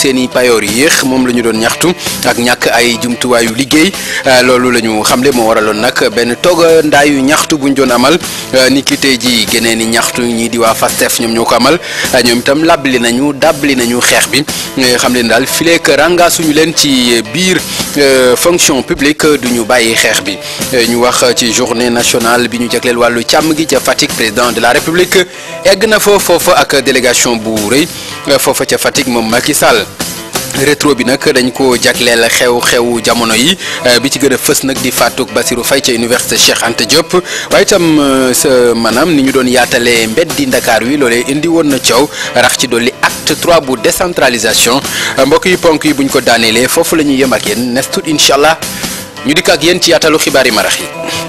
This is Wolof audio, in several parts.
seen i payoor yéex moom la ñu doon ñaxtu ak ñàkk ay jumtuwaayu liggéey loolu la ñu xamle moo waraloon nag benn tooga ndaayu ñaxtu bu ñu doon amal ni ki tey ji geneen ni ñaxtu ñii di waa FASTEF ñoom ñoo ko amal ñoom itam labli nañu dabli nañu xeex bi xam leen daal fileek ranga suñu leen ci biir fonction publique du ñu bàyyi xeex bi ñu wax ci journée nationale bi ñu jagleel wàllu càmm gi ca Fatick président de la République egg na fa foofa ak délégation bu rëy foofa ca Fatick moom Macky Sall rétro bi nag dañ ko jagleel xew-xew jamono yi bi ci gën a fës nag di faatuk Bassirou Faye ca université Cheikh Anta Diop waaye itam sa maanaam ni ñu doon yaatalee mbeddi Ndakaar wi loolee indi woon na coow rax ci dolli acte 3 bu décentralisation mbokk yi ponk yi buñ ko daaneelee foofu la ñuy yem ak yéen nes tut incha allah ñu dikk ak yéen ci yaatalu xibaar yi marax yi.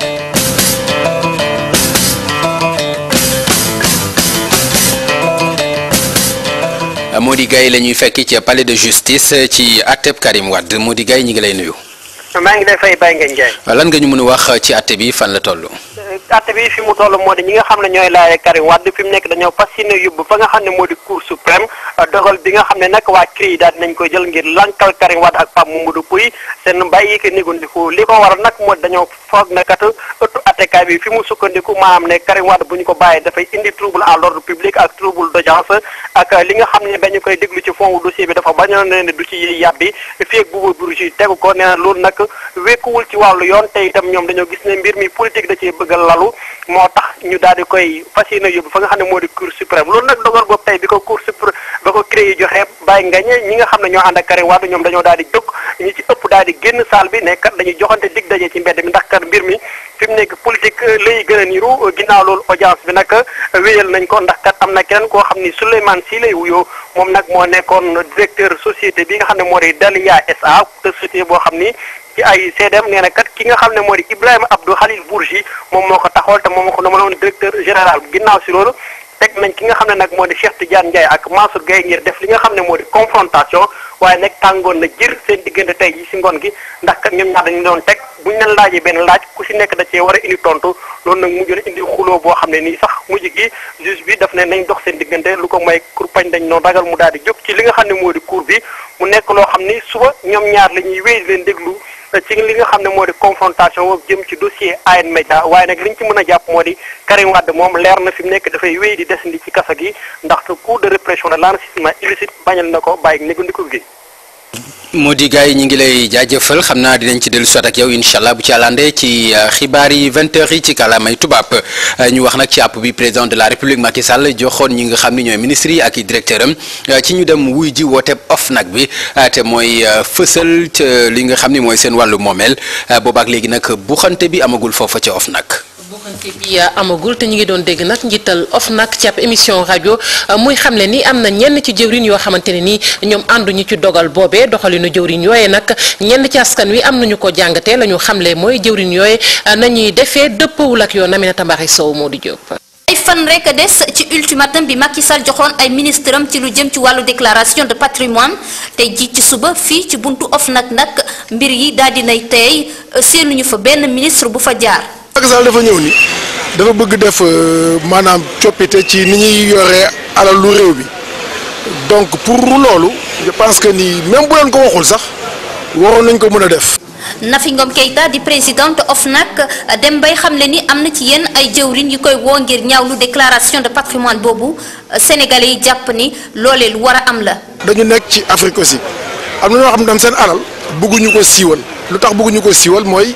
Mody Gaye la ñuy fekk ci palais de justice ci àtteb Karim Wade Mody Gaye ñi ngi lay nuyu. maa ngi lay fay Baye Ngagne Ndiaye. lan nga ñu mën a wax ci àtte bi fan la toll. àtte bi fi mu toll moo di ñi nga xam ne ñooy laaye Karim Wade fi mu nekk dañoo fas yéene yóbbu fa nga xam ne moo di cour suprême dogal bi nga xam ne nag waa CREI daal dinañ koy jël ngir lankal Karim Wade ak Pape Mamadou Pouye seen bàyyi ko négandiku li ko waral nag moo dañoo foog ne kat ëttu attekaay bi fi mu sukkandiku maanaam ne Karim Wade bu ñu ko bàyyee dafay indi trouble à l'ordre public ak trouble d'audience ak li nga xam ne dañu koy déglu ci fond dossier bi dafa bañoon ne du ci yàbbi fii ak Bouba Bourgi tegu ko nee na loolu nag wékkuwul ci wàllu yoon te itam ñoom dañoo gis ne mbir mi politique da cee bëgg a lalu moo tax ñu daal di koy fas yéene yóbbu fa nga xam ne moo di cour suprême loolu nag dogal boobu tey bi ko cour suprême ba ko CREI joxe bàyyi ngañe ñi nga xam ne ñoo ànd ak Karim Wade ñoom dañoo daal di jóg ñi ci ëpp daal di génn salle bi ne kat dañuy joxante dig daje ci mbedd mi ndax kat mbir mi fi mu nekk politique lay gën a niru ginnaaw loolu audience bi nag wéyal nañ ko ndax kat am na keneen koo xam ni Souleymane Sy lay wuyoo moom nag moo nekkoon directeur société bi nga xam ne moo di Dalia SA te société boo xam ni ci ay CDM nee na kat ki nga xam ne moo di Ibrahima Abdou Khalil Bourgi moom moo ko taxawal te moom moo ko nomaloon directeur général ginnaaw si loolu teg nañ ki nga xam ne nag moo di Cheikh Tidiane Ndiaye ak Mansour Gueye ngir def li nga xam ne moo di confrontation waaye nag tàngoon na jër seen diggante tey ji si ngoon gi ndax kat ñoom ñaar dañu doon teg buñ leen laajee benn laaj ku si nekk da cee war a indi tontu loolu nag mujj na indi xuloo boo xam ne nii sax mujj gi juge bi daf ne nañ dox seen diggante lu ko may kurpañ dañ noonu ragal mu daal di jóg ci li nga xam ne moo di cour bi mu nekk loo xam ni suba ñoom ñaar la ñuy wéy leen déglu ci li nga xam ne moo di confrontation boobu jëm ci dossier AN Média waaye nag li ñu ci mën a jàpp moo di Karim Wade moom leer na fi mu nekk dafay wéy di desandi ci kaso gi ndaxte cour de répression de l'enrichissement illicite bañal na ko bàyyi négandiku gi Mody Gaye ñi ngi lay jaajëfal xam naa dinañ ci dellu soit ak yow incha allah bu ci àllande ci xibaar yi 20 heures yi ci kàllaamay tubaab ñu wax nag ci àpp bi président de la république Macky Sall joxoon ñi nga xam ne ñooy ministres yi ak i directeur am ci ñu dem wuy ji wooteeb OFNAC bi te mooy fësal li nga xam ne mooy seen wàllu moomeel boobaak léegi nag buxante bi amagul foofa ca OFNAC. buxante bi amagul te ñu ngi doon dégg nag njiital OFNAC ci ab émission rajo muy xamle ni am na ñenn ci jëwriñ yoo xamante ne ni ñoom ànduñu ci dogal boobee doxalinu jëwriñ yooye nag ñenn ci askan wi am nañu ko jàngatee la ñu xamle mooy jëwriñ yooye nañuy defee dëppawul ak yoon Aminata Mbaxe Sow moo di Diop. ay fan rek des ci ultimatum bi Macky Sall joxoon ay ministre am ci lu jëm ci wàllu déclaration de patrimoine tey ji ci suba fii ci buntu OFNAC nag mbir yi daal dinay tey seenuñu fa benn ministre bu fa jaar. Macky Sall dafa ñëw ni dafa bëgg def maanaam coppite ci ni ñuy yore alalu réew bi donc pour loolu je pense que ni même bu leen ko waxul sax waroon nañ ko mën a def. Nafi Ngom Keïta di présidente OFNAC dem bay xamle ni am na ci yenn ay jëwriñ yu koy woo ngir ñaawlu déclaration de patrimoine boobu sénégalais yi jàpp ni loolee lu war a am la. dañu nekk ci Afrique aussi am na ñoo xam ne seen alal bëgguñu ko siiwal lu tax bëgguñu ko siiwal mooy.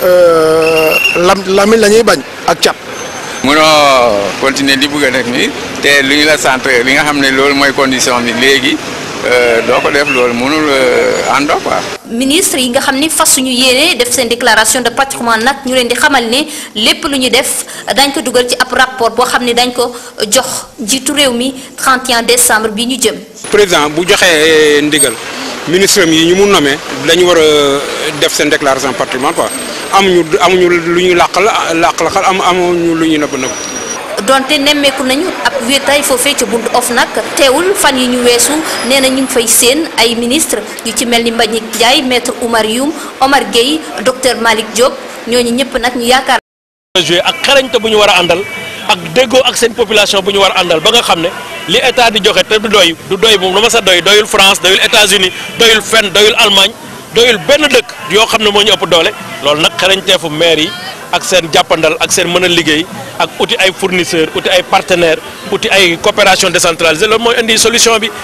lam lamiñ la ñuy bañ ak cat. munoo continuer di bëgg a def nii te lu ñu la sant li nga xam ne loolu mooy condition bi léegi doo ko def loolu mënul àndoo quoi. ministre yi nga xam ni fasuñu yéene def seen déclaration de patrimoine nag ñu leen di xamal ne lépp lu ñu def dañ ko dugal ci ab rapport boo xam ne dañ ko jox njiitu réew mi 31 décembre bi ñu jëm. président bu joxee ndigal ministre yi ñu mu nommé dañu war a def seen déclaration patrimoine quoi. amuñu amuñu lu ñu làq la làq la xal am amuñu lu ñu nëbb nëbb donte nemmeeku nañu ab wéetaay foofee ca buntu OFNAC teewul fan yi ñu weesu nee na ñu ngi fay seen ay ministre yu ci mel ni Mbagnick Ndiaye maître Oumar Youm Omar Gueye docteur Malick Diop ñooñu ñëpp nag ñu yaakaar. joué ak xarañte bu ñu war a àndal ak déggoo ak seen population bu ñu war a àndal ba nga xam ne li état di joxe te du doy du doy moom la ma sa doy doyul France doyul États-Unis doyul fenn doyul Allemagne doyul benn dëkk yoo xam ne moo ñu ëpp doole loolu nag xarañteefu maire yi ak seen jàppandal ak seen mën a liggéey ak uti ay fournisseurs uti ay partenaires uti ay coopération décentralisée loolu mooy indi solution bi.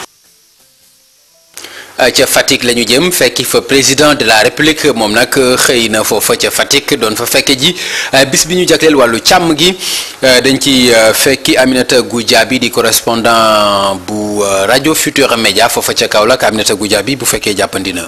ca Fatick la ñu jëm fekki fa président de la république moom nag xëy na foofa ca Fatick doon fa fekke ji bis bi ñu jagleel wàllu càmm gi dañ ci fekki Aminata Goudiaby di correspondant bu rajo Futur Média foofa ca Kaolack Aminata Goudiaby bu fekkee jàppandi na.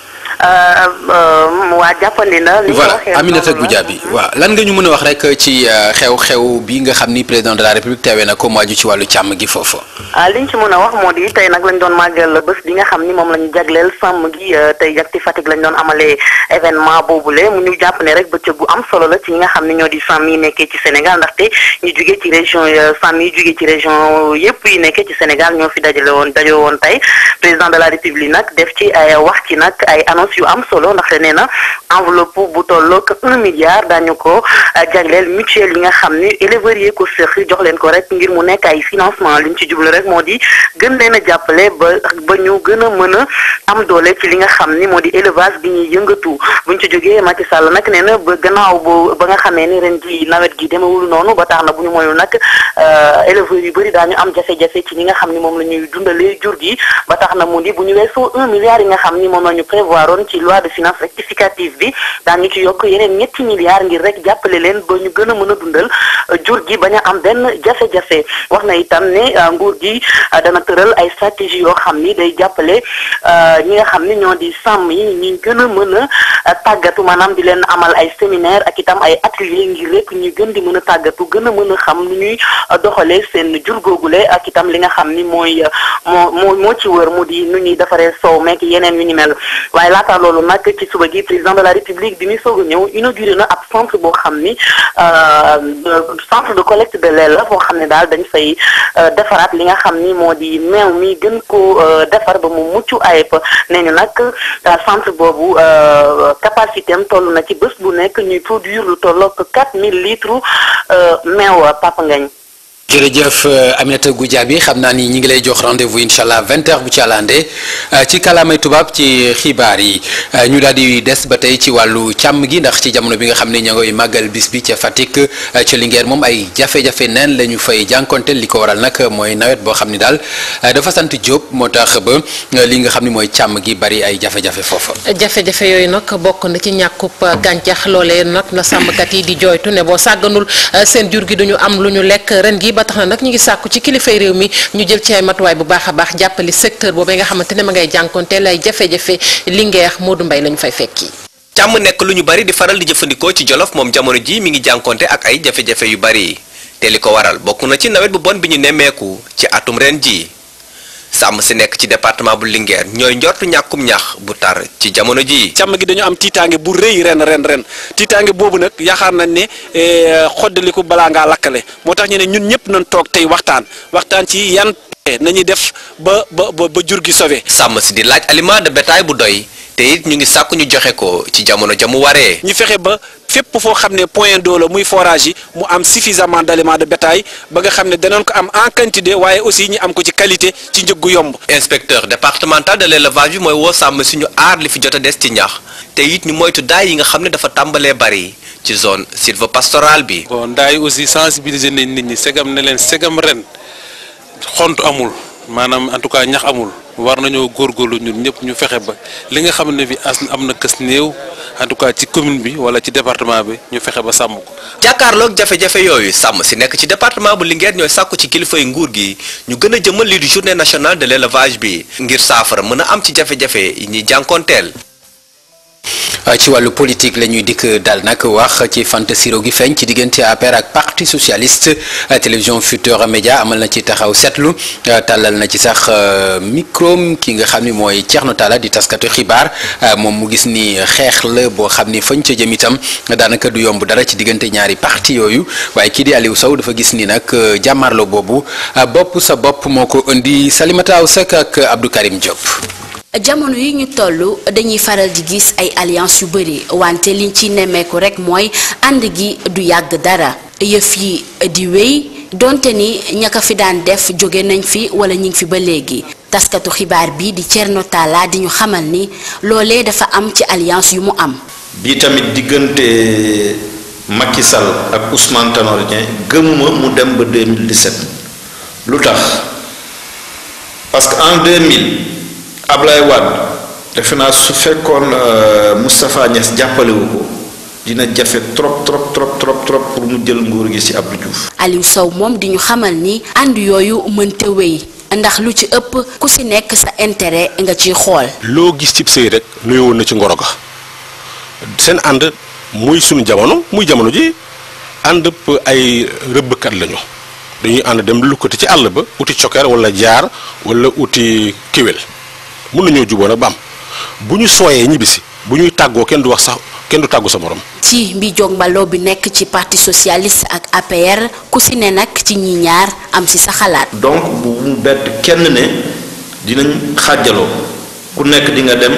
waa jàppandi na. li voilà Aminata Goudiaby waaw lan nga ñu mën a wax rek ci xew-xew bi nga xam ni président de la république teewee na ko mu aju ci wàllu càmm gi foofu. li ñu ci mën a wax moo di tey nag lañ doon màggal bés bi nga xam ni moom la ñu jagleel sàmm gi tey jak ci Fatick lañ doon amalee événement boobule mu ñu jàpp ne rek bëccëg bu am solo la ci ñi nga xam ni ñoo di sàmm yi nekkee ci Sénégal ndaxte ñu jugee ci région sàmm yi jugee ci région yépp yi nekkee ci Sénégal ñoo fi dajale woon dajale woon tey président de la république nag def ci ay wax ci nag ay annonce yu am solo ndaxte nee na enveloppe bu tolloog un milliard daañu ko jagleel mutuelle yi nga xam ni éleveurs yi ko sëq jox leen ko rek ngir mu nekk ay financement li ñu ci jublu rek moo di gën leen a jàppale ba ba ñu gën a mën a am doole ci li nga xam ni moo di élevage bi ñuy yëngatu buñ ci jógee Macky Sall nag nee na ba gannaaw bo ba nga xamee ni ren ji nawet gi demewul noonu ba tax na bu ñu moyul nag éleveurs yu bëri daañu am jafe-jafe ci ñi nga xam ni moom la ñuy dundalee jur gi ba tax na mu di bu ñu weesoo un milliard yi nga xam ni moom la ñu prévoiroon ci loi de finance rectificative bi daañu ci yokk yeneen ñetti milliards ngir rek jàppale leen ba ñu gën a mën a dundal jur gi bañ a am benn jafe-jafe wax na itam ne nguur gi dana tëral ay stratégie yoo xam ni day jàppale ñi nga xam ni ñoo di sàmm yi ñi gën a mën a tàggatu maanaam di leen amal ay séminaire ak itam ay atelier ngir rek ñu gën di mën a tàggatu gën a mën a xam nu ñuy doxalee seen jur googule ak itam li nga xam ni mooy moo moo moo ci wër mu di nu ñuy defaree soow meek yeneen yu ni mel waaye laata loolu nag ci suba gi président de la république bi muy soog a ñëw inauguré na ab centre boo xam ni centre de collecte de lait la boo xam ne daal dañ fay defaraat li nga xam ni moo di meew mi gën ko defar ba mu mucc ayib nee ñu nag centre boobu capacité am toll na ci bés bu nekk ñuy produire lu tollook 4000 litres meew Papa Ngagne jërëjëf Aminata Goudiaby xam naa ni ñi ngi lay jox rendez-vous incha allah 20h bu ci àllande ci kàllaamay tubaab ci xibaar yi ñu daal di des ba tey ci wàllu càmm gi ndax ci jamono bi nga xam ne ña ngoy màggal bis bi ca Fatick ca Linguère moom ay jafe-jafe neen la ñu fay jànkonteel li ko waral nag mooy nawet boo xam ni daal dafa sant Diop moo tax ba li nga xam ni mooy càmm gi bari ay jafe-jafe foofa. jafe-jafe yooyu nag bokk na ci ñàkkub gàncax loolee nag na sàmmkat yi di jooytu ne boo sàgganul seen jur gi duñu am lu ñu lekk ren gi ba tax na nag ñu ngi sàkku ci kilifay réew mi ñu jël ci ay matuwaay bu baax a baax jàppali secteur boobee nga xamante ne ma ngay jànkonteel ay jafe-jafe Linguère Modou Mbaye lañu fay fekki. càmm nekk lu ñu bari di faral di jëfandikoo ci Jolof moom jamono ji mi ngi jànkonte ak ay jafe-jafe yu bari te li ko waral bokk na ci nawet bu bon bi ñu nemmeeku ci atum ren ji sàmm si nekk ci département bu Linguère ñooy njortu ñàkkum ñax bu tar ci jamono ji càmm gi dañu am tiitaange bu rëy ren ren ren tiitaange boobu nag yaakaar nañ ne xoddaliku balaa ngaa lakkale moo tax ñu ne ñun ñëpp nañ toog tey waxtaan waxtaan ci yan nañuy def ba ba ba jur gi sauvé. sàmm si di laaj aliment de bétail bu doy te it ñu ngi sàkku ñu joxe ko ci jamono jamu waree. ñu fexe ba fépp foo xam ne point d'eau la muy forage yi mu am suffisamment d'aliments de bétail ba nga xam ne danañ ko am en quantité waaye aussi ñu am ko ci qualité ci njëg gu yomb. inspecteur départemental de l'élevage bi mooy woo sàmm si ñu aar li fi jot a des ci ñax te it ñu moytu daay yi nga xam ne dafa tàmbalee bari ci zone sylvopastorale bi. bon daay aussi sensibiliser nañ nit ñi segam ne leen segam ren xont amul maanaam en tout cas ñax amul. war nañoo góorgóorlu ñun ñëpp ñu fexe ba li nga xam ne bi as am na kës néew en tout cas ci commune bi wala ci département bi ñu fexe ba sàmm ko. jàkkaarloog jafe-jafe yooyu sàmm si nekk ci département bu Linguère ñooy sàkku ci kilifay nguur gi ñu gën a jëmal lii di journée nationale de l'élevage bi ngir saafara mën a am ci jafe-jafe yi ñuy jànkoonteel. ci wàllu politique la ñuy dikk daal nag wax ci fant siro gi feeñ ci diggante APR ak parti socialiste télévision Futurs Médias amal na ci taxaw seetlu tàllal na ci sax micro ki nga xam ni mooy Thierno Talla di taskatu xibaar moom mu gis ni xeex la boo xam ni fañ ca jëm itam daanaka du yomb dara ci diggante ñaari parti yooyu waaye kii di Aliou Sow dafa gis ni nag jàmmarlo boobu bopp sa bopp moo ko indi Salimata Aw Seck ak Abdou Karim Diop. jamono yi ñu toll dañuy faral di gis ay alliance yu bëri wante liñ ci nemmeeku rek mooy ànd gi du yàgg dara yëf yi di wéy donte ni ña ko fi daan def jóge nañ fi wala ñu ngi fi ba léegi taskatu xibaar bi di Thierno Talla di ñu xamal ni loolee dafa am ci alliance yu mu am. bi tamit diggante Macky Sall ak Ousmane Tanor Dieng gëmuma mu dem ba 2017 lu tax parce que en 2000 Ablaye Wade defe naa su fekkoon Moustapha Niass jàppalewu ko dina jafe trop trop trop trop trop pour mu jël nguur gi ci Abdou Diouf. Aliou Sow moom di ñu xamal ni ànd yooyu mënta wéy ndax lu ci ëpp ku ci nekk sa intérêt nga ciy xool. loo gis cib sëy rek nuyoon na ci ngoro ga seen ànd muy sunu jamono muy jamono ji ànd ay rëbbkat lañu dañuy ànd dem lukkati ci àll ba uti cokkeer wala jaar wala uti kiwel mun nañoo juboo nag ba am bu ñu sooyee ñibbisi bu ñuy tàggoo kenn du wax sax kenn du tàggu sa morom. ci mbi jog mbaloo bi nekk ci parti socialiste ak APR ku si ne nag ci ñi ñaar am si sa xalaat. donc bu mu bett kenn ne dinañ xàjjaloo ku nekk di nga dem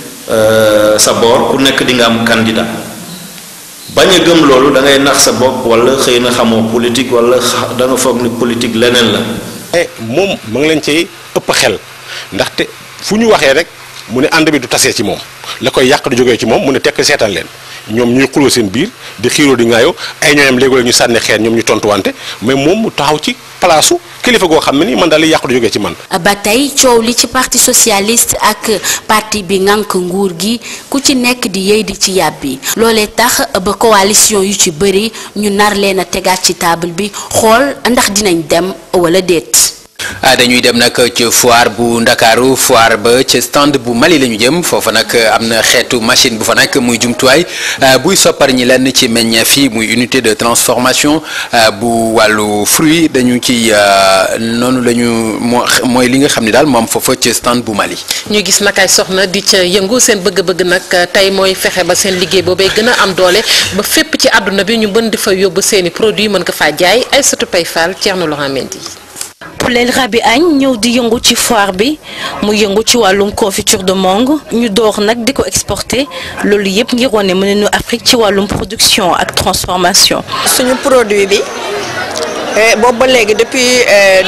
sa boor ku nekk di nga am candidat bañ a gëm loolu da ngay nax sa bopp wala xëy na xamoo politique wala da nga foog ni politique leneen la. moom ma ngi leen cay ëpp xel ndaxte fu ñu waxee rek mu ne ànd bi du tasee ci moom la koy yàq du jógee ci moom mu ne tekk seetaan leen ñoom ñuy xuloo seen biir di xiiroo di ngaayoo ay ñooñam léegi la ñu sànni xeer ñoom ñu tontuwante mais moom mu taxaw ci palaasu kilifa goo xam ne ni man daal li yàq du jógee ci man. ba tey coow li ci parti socialiste ak parti bi ngànk nguur gi ku ci nekk di yëy di ci yàbbi loolee tax ba coalition yu ci bëri ñu nar leen a tegaat ci table bi xool ndax dinañ dem wala déet. ah dañuy dem nag ci foire bu ndakaaru foire ba ci stand bu Mali la ñu jëm foofa nag am na xeetu machine bu fa nekk muy jumtuwaay buy soppar ñi lenn ci meññeef yi muy unité de transformation bu wàllu fruit dañu ci noonu la ñu moo mooy li nga xam ne daal moom foofa ci stand bu Mali. ñu gis nag ay soxna di ca yëngu seen bëgg-bëgg nag tey mooy fexe ba seen liggéey boobee gën a am doole ba fépp ci àdduna bi ñu mën di fa yóbbu seeni produit mën ko faa jaay ay sotu pay faal Thierno Laurent Mendy Poulel Rabi Agne ñëw di yëngu ci foire bi mu yëngu ci wàllum confiture de mangue ñu door nag di ko exporter loolu yëpp ngir wane mën nañu Afrique ci wàllum production ak transformation. suñu produit bi boobu ba léegi depuis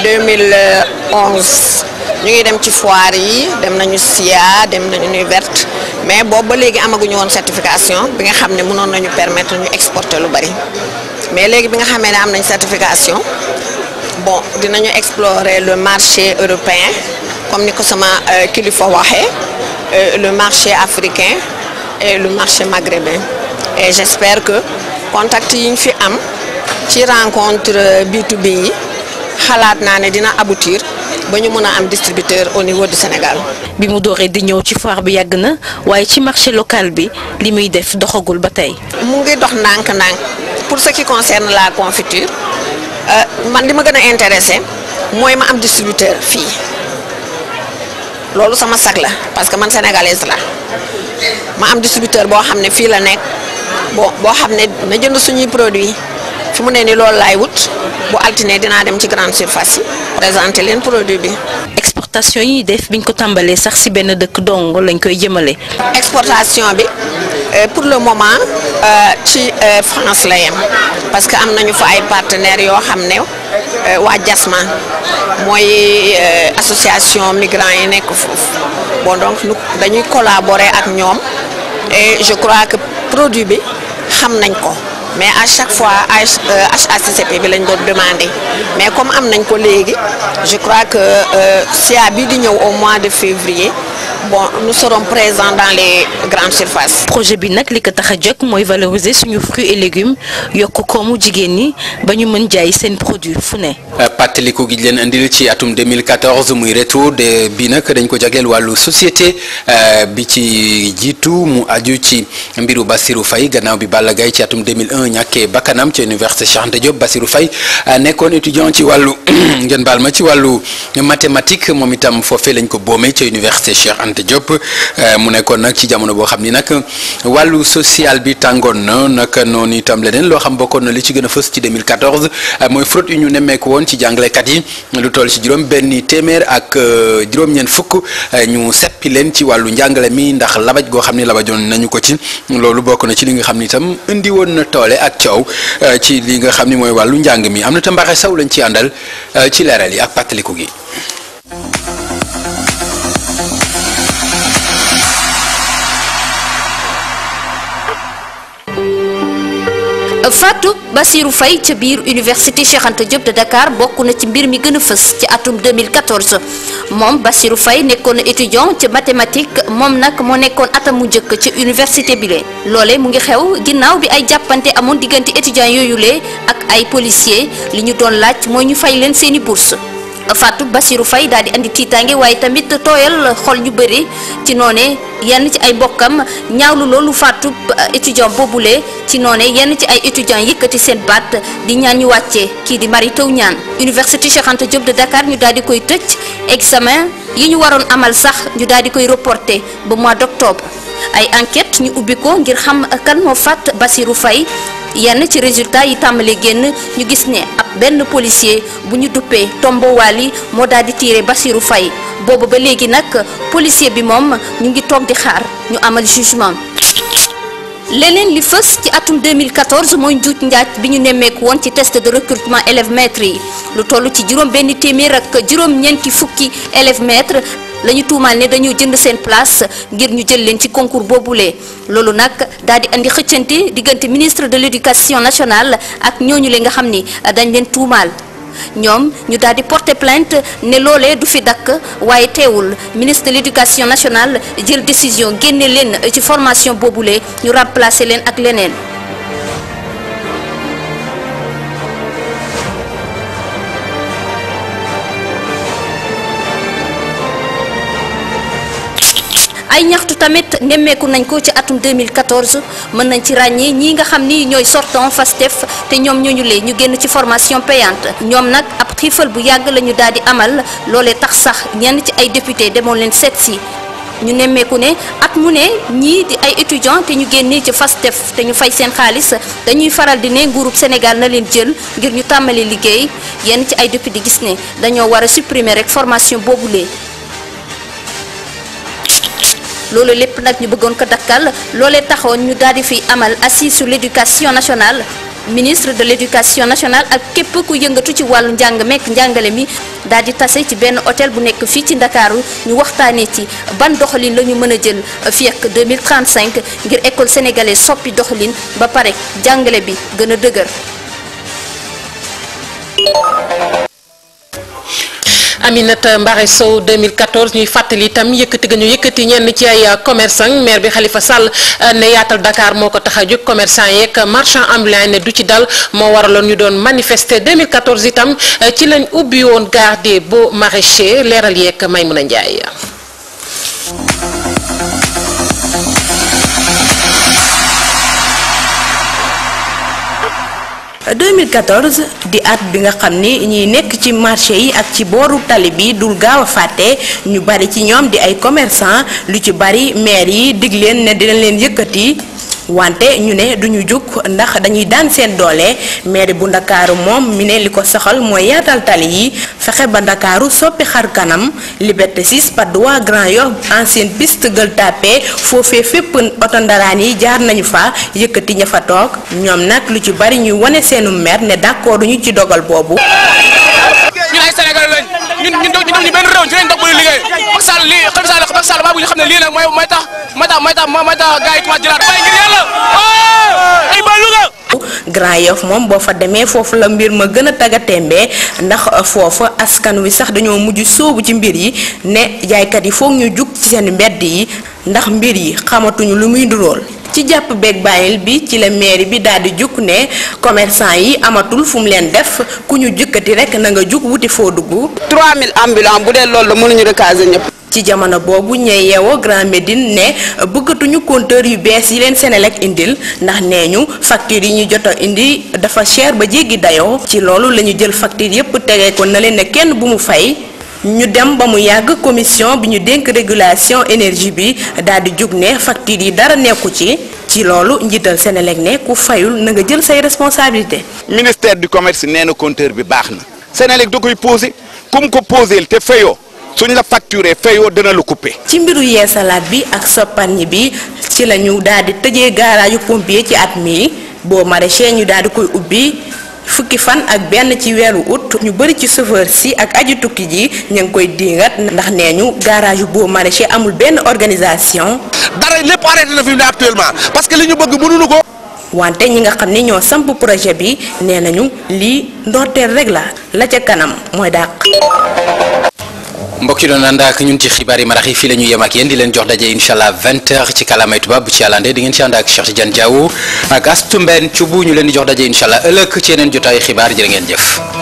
2011 ñu ngi dem ci foire yi dem nañu SIA dem nañu Nuit Verte mais boobu ba léegi amaguñu woon certification bi nga xam ne mënoon nañu permettre ñu exporter lu bari mais léegi bi nga xamee ne am nañ certification. bon dinañu explorer le marché européen comme ni ko sama kilifa waxee le marché africain et le marché maghrébin et j'espère que contact yi ñu fi am ci rencontre B2B yi xalaat naa ne dina aboutir ba ñu mën a am distributeur au niveau du Sénégal. bi mu dooree di ñëw ci foire bi yàgg na waaye ci marché local bi li muy def doxagul ba tey. mu ngi dox ndànk-ndànk pour ce qui concerne la confiture. man li ma gën a intéressé mooy ma am distributeur fii loolu sama sag la parce que man sénégalaise la ma am distributeur boo xam ne fii la nekk bon boo xam ne na jënd suñuy produit fi mu ne ni loolu laay wut bu altine dinaa dem ci grande surface yi présenter leen produit bi. exportation yi def biñ ko tàmbalee sax ci benn dëkk dong lañ koy jëmale. exportation bi pour le moment ci France la yem parce que am nañu fa ay partenaires yoo xam ne waa JASMA mooy association migrants yi nekk foofu bon donc nu dañuy collaborer ak ñoom et je crois que produit bi xam nañ ko. mais à chaque fois HACCP bi lañ doon demandé mais comme am nañ ko léegi je crois que SIA bi di ñëw au mois de février bon nous serons présents dans les grandes surfaces. projet bi nag li ko tax a jóg mooy valoriser suñu fruits et légumes yokk koomu jigéen ñi ba ñu mën jaay seen produit fu ne. pàttaliku gi leen indil ci atum 2014 muy retour de bi nag dañ ko jagleel wàllu société bi ci jiitu mu aju ci mbiru Bassirou Faye gannaaw bi Balla Gaye ci atum 2001 ñàkkee bakkanam ci université Cheikh Anta Diop Bassirou Faye nekkoon étudiant ci wàllu ngeen baal ma ci wàllu mathématique moom itam foofee lañ ko boomee ci université Cheikh Anta Diop mu nekkoon nag ci jamono boo xam ni nag wàllu social bi tàngoon na nag noonu itam leneen loo xam bokkoon na li ci gën a fës ci 2014 mooy fraude yu ñu nemmeeku woon ci jàngalekat yi lu toll ci juróom benn téeméer ak juróom-ñeent fukk ñu seppi leen ci wàllu njàngale mi ndax labaj goo xam ni labajoon nañu ko ci loolu bokk na ci li nga xam ni itam indi woon na toole tappale ak coow ci li nga xam ni mooy wàllu njàng mi am na te mbaxe saw lañ ci àndal ci leeral yi ak pàttaliku gi. Fatou Bassirou Faye ca biir université Cheikh Anta Diop de Dakar bokk na ci mbir mi gën a fës ci atum 2014 moom Bassirou Faye nekkoon na étudiant ca mathématique moom nag moo nekkoon atam mu njëkk ca université bi le loole mu ngi xew ginnaaw bi ay jàppante amoon diggante étudiants yooyu le ak ay policiers li ñu doon laaj mooy ñu fay leen seeni bourse Fatou Bassirou Faye daal di andi tiitaange waaye tamit tooyal xol ñu bëri ci noone yenn ci ay mbokkam ñaawlu loolu Fatou étudiant boobule ci noone yenn ci ay étudiants yëkkati seen baat di ñaan ñu wàccee kii di Mary Teuw Niane Université Cheikh Anta Diop de Dakar ñu daal di koy tëj examen yi ñu waroon amal sax ñu daal di koy reporter ba mois d'octobre ay enquête ñu ubbi ko ngir xam kan moo faat Bassirou Faye yenn ci résultat yi tàmbali génn ñu gis ne ab benn policier bu ñu duppee Tombo Wali moo daal di tiire Bassirou Faye boobu ba léegi nag policier bi moom ñu ngi toog di xaar ñu amal jugement leneen li fës ci atum 2014 mooy njuuj njaaj bi ñu nemmeeku woon ci test de recrutement élèves maîtres yi lu toll ci juróom benn téeméer ak juróom ñeenti fukki élèves maîtres la ñu tuumaal ne dañoo jënd seen place ngir ñu jël leen ci concours boobule loolu nag daal di andi xëccante diggante ministre de l'éducation nationale ak ñooñu le nga xam ni dañ leen tuumaal ñoom ñu daal di porter plainte ne loolee du fi dakk waaye teewul ministre de l'éducation nationale jël décision génne leen ci formation boobule ñu remplacer leen ak leneen. ay ñaxtu tamit nemmeeku nañ ko ci atum 2014 mën nañ ci ràññee ñii nga xam ni ñooy sortant FASTEF te ñoom ñooñu lee ñu génn ci formation payante ñoom nag ab xiifal bu yàgg la ñu daal di amal loolee tax sax ñenn ci ay député demoon leen seet si ñu nemmeeku ne at mu ne ñii di ay étudiants te ñu génnee ci FASTEF te ñu fay seen xaalis dañuy faral di ne nguurub Sénégal na leen jël ngir ñu tàmbali liggéey yenn ci ay député gis ne dañoo war a supprimer rek formation boobulee loolu lépp nag ñu bëggoon ko dakkal loolee taxoon ñu daal di fi amal assise sur l'éducation nationale ministre de l'éducation nationale ak képp ku yëngatu ci wàllu njàng mekk njàngale mi daal di tase ci benn hôtel bu nekk fii ci Ndakaaru ñu waxtaanee ci ban doxalin la ñu mën a jël fii ak 2035 ngir école sénégalaise soppi doxalin ba pare jàngale bi gën a dëgër. Aminata Mbaare Sow 2014 ñuy fàttali itam yëkkati ga ñu yëkkati ñenn ci ay commerçant maire bi Khalifa Sall ne yaatal Dakar moo ko tax a jóg commerçant yeeg marchand ambulant ne du ci dal moo waraloon ñu doon manifester 2014 itam ci lañ ubbi woon gare des Beaux Maraîchers leeral yeeg Maymouna Ndiaye. 2014 di at bi nga xam ni ñiy nekk ci marché yi ak ci booru tali bi dul gaaw a fàtte ñu bari ci ñoom di ay commerçant lu ci bari maire yi dig leen ne dina leen yëkkati wante ñu ne duñu jug ndax dañuy daan seen doole maire bu ndakaaru moom mi ne li ko soxal mooy yaatal tali yi fexe ba ndakaaru soppi xar kanam liberté 6 Patte d'Oie Grand Yoff ancienne piste Gueule Tapée foofee fépp oto ndaraan yi jaar nañu fa yëkkati ña fa toog ñoom nag lu ci bari ñuy wane seenu mer ne d'accord ñu ci dogal boobu ñun ay Sénégal lañ ñun ñun ñu ñu benn réew ci lañ dox bu liggéey Macky Sall lii Macky Sall Macky Sall baa bu ñu xam ne lii nag mooy mooy tax mooy tax mooy tax mooy tax gars yi commencé jëlaat waaye ngir yàlla ay ba Louga Grand Yoff moom boo fa demee foofu la mbir ma gën a taga tembee ndax foofa askan wi sax dañoo mujj sóobu ci mbir yi ne jaaykat yi foog ñu jug ci seen mbedd yi ndax mbir yi xamatuñu lu muy ndurool ci jàpp beeg bàyyil bi ci la mairie bi daal di jukk ne commerçant yi amatul fu mu leen def ku ñu jëkkati rek na nga jug wuti foo dugg 3000 ambulants bu dee loolu la mënuñu recaser ñëpp. ci jamono boobu ñee yeewoo Grand Médine ne bëggatuñu compteur yu bees yi leen Senelec indil ndax nee ñu facture yi ñu jot a indi dafa cher ba jéggi dayoo ci loolu la ñu jël facture yépp tegee ko na leen ne kenn bu mu fay ñu dem ba mu yàgg commission bi ñu dénk régulation énergie bi daal di jug ne facture yi dara nekku ci ci loolu njiital Senelec ne ku fayul na nga jël say responsabilité ministère du commerce nee na compteur bi baax na Senelec da koy posé comme ko posé te fayoo suñ la facturé fayoo dana la coupé. ci mbiru yeesalaat bi ak sopparñi bi ci la ñu daal di tëjee gaaraayu pompier ci at mi boo maraîcher ñu daal di koy ubbi fukki fan ak benn ci weeru août ñu bëri ci chauffeur si ak aji tukki ji ñu ngi koy diingat ndax nee ñu garage yu boo maraîcher amul benn organisation. dara lépp arrêté na fi mu ne actuellement parce que li ñu bëgg mënuñu ko. wante ñi nga xam ni ñoo samp projet bi nee nañu lii ndorteel rek la la ca kanam mooy dàq. mbokk yi doon ànd ak ñun ci xibaar yi marax yi fii la ñu yem ak yéen di leen jox daje incha allah 20h ci kàllaamay tubaab bu ci yàllande di ngeen ci ànd ak Cheikh Tidiane Diaw ak Astou Mbène Thioub ñu leen di jox daje incha allah ëllëg ci yeneen jotaayu xibaar jërë ngeen jëf.